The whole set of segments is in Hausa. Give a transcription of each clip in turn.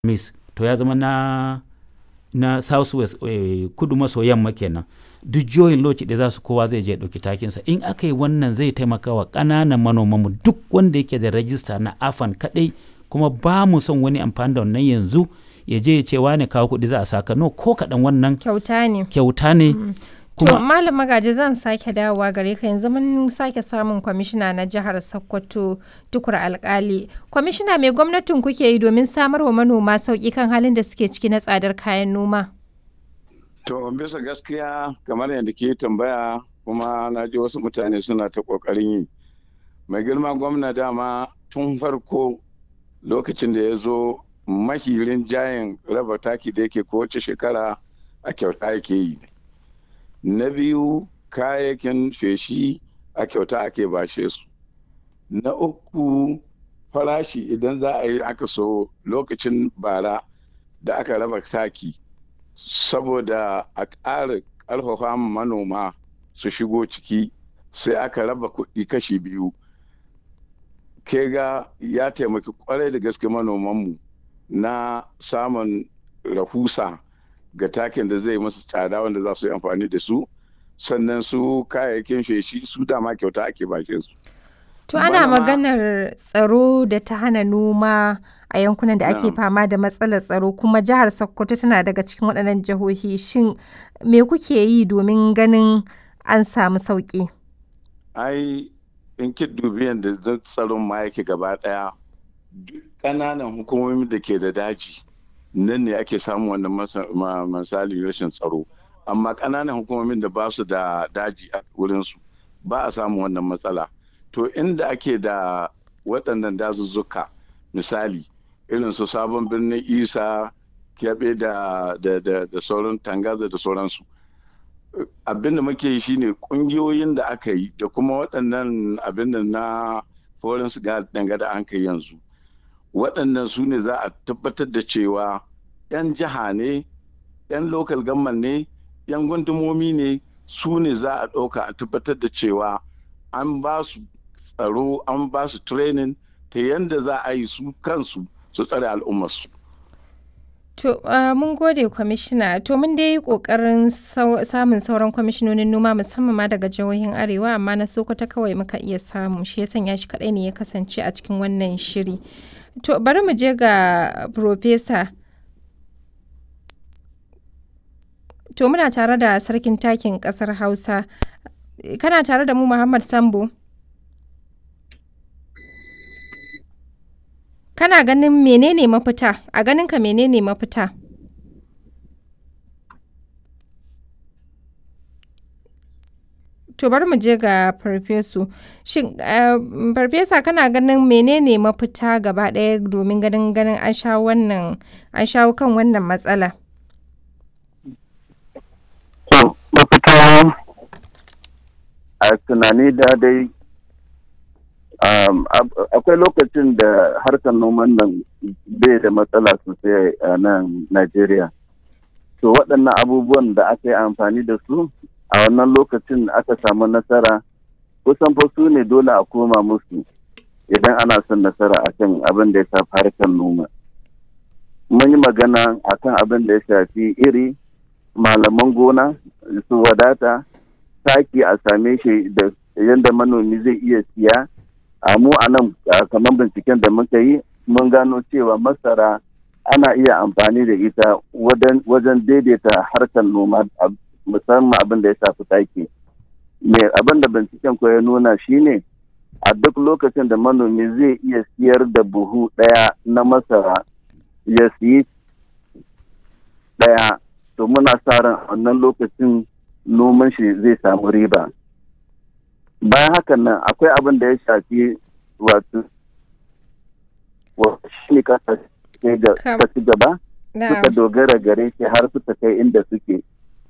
miss to ya zama na na south west eh, kudu maso yamma kenan duk jihohin lokaci da za su kowa zai je ɗauki takinsa in aka yi wannan zai taimaka wa ƙananan manomanmu duk wanda yake da rajista na afan kaɗai kuma ba mu son wani amfani da wannan yanzu ya je ya ce wane kawo kuɗi za a saka no ko kaɗan wannan kyauta ne kyauta ne to kuma malam magaji zan sake dawowa gare ka yanzu mun sake samun kwamishina na jihar sokoto tukur alkali kwamishina mai gwamnatin kuke yi domin samar wa manoma sauƙi kan halin da suke ciki na tsadar kayan noma To bisa gaskiya kamar yadda ke tambaya kuma na ji wasu mutane suna ta ƙoƙarin yi. Mai girma gwamna dama tun farko lokacin da ya zo mahirin jayin raba taki da yake kowace shekara a kyauta yake yi. Na biyu kayayyakin feshi a kyauta ake bashe su. Na uku farashi idan za a yi aka so lokacin bara da aka raba taki. saboda a ƙara ƙarfafa manoma su shigo ciki sai aka raba kuɗi kashi biyu ke ga ya taimaki kwarai da gaske manomanmu na samun rahusa ga takin da zai masu tsada wanda za su yi amfani da su sannan su kayayyakin feshi su dama kyauta ake bashe su To ana Manoma- maganar tsaro da ta hana noma a yankunan da ake Na'am. fama da matsalar tsaro kuma jihar Sokoto tana daga cikin waɗannan jihohi shin me kuke yi domin ganin an samu sauƙi? ai in ki dubi yadda zan tsaron ma yake gaba daya duk ƙananan hukumomin da ke da daji nan ne ake samun wannan masa- ma- misali rashin tsaro amma ƙananan hukumomin da ba su da daji a wurinsu ba a samun wannan matsala to inda ake da waɗannan dazuzzuka misali irin su sabon birnin isa kyaɓe da, da, da, da sauran tangaza da sauransu abin da muke yi shine kungiyoyin da aka yi da kuma waɗannan abin da na foreign danga da an kai yanzu waɗannan su ne za a tabbatar da cewa 'yan jiha ne 'yan local government ne 'yan gundumomi ne su ne za a ɗauka a tabbatar da cewa an ba su tsaro an ba su training ta yadda za a yi su kansu su tsare al'ummarsu To uh, mun gode kwamishina to mun dai yi ƙoƙarin sau- samun sauran kwamishinonin noma musamman ma daga jihohin arewa amma na Sokoto kawai muka iya samu shi ya sanya shi kaɗai ne ya kasance a cikin wannan shiri. To bari mu je ga Profesa. To muna tare da sarkin takin ƙasar Hausa. Kana tare da mu Muhammad Sambo? Kana ganin menene mafita? A ganinka menene mafita? To bari mu je ga farfesu. Shin eh, farfesa kana ganin menene mafita gaba ɗaya domin ganin ganin an shawo wannan an shawo kan wannan matsala? To, mafita a tunani da dai um, ab- akwai lokacin da harkar noman nan bai da matsala sosai a nan Najeriya. To, waɗannan abubuwan da aka yi amfani da su a wannan lokacin aka samu nasara kusan fa su ne dole a koma musu idan ana son nasara akan abin da ya shafi harkar noma. Mun yi magana akan abin da ya shafi iri malaman gona su wadata taki a same shi da yadda manomi zai iya siya a mu a nan a kamar binciken da muka yi mun gano cewa masara ana iya amfani da ita wajen- wajen daidaita harkar noma a- musamman abin da ya shafi taki me abin da binciken ko ya nuna shine a duk lokacin da manomi zai iya siyar da buhu ɗaya na masara ya siyi ɗaya to muna sa ran a wannan lokacin noman shi zai samu riba bayan hakan nan akwai abin da ya shafi wato wa- shi ne kasa Kam- ta ci gaba Na'am. suka dogara gare shi har suka kai inda suke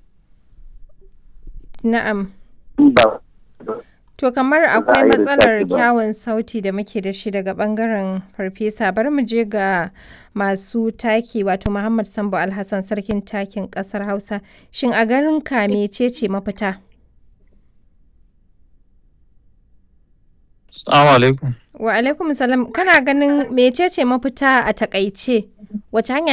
Na'am. in ba To kamar za a akwai yi matsalar research ba. kyawun sauti da muke da shi daga bangaren farfesa bari mu je ga masu taki wato Muhammad Sambo Alhassan sarkin takin kasar Hausa shin a garin ka mecece mafita? Assalamu alaikum. Wa alaikum salam kana ganin mecece mafita a takaice wace hanya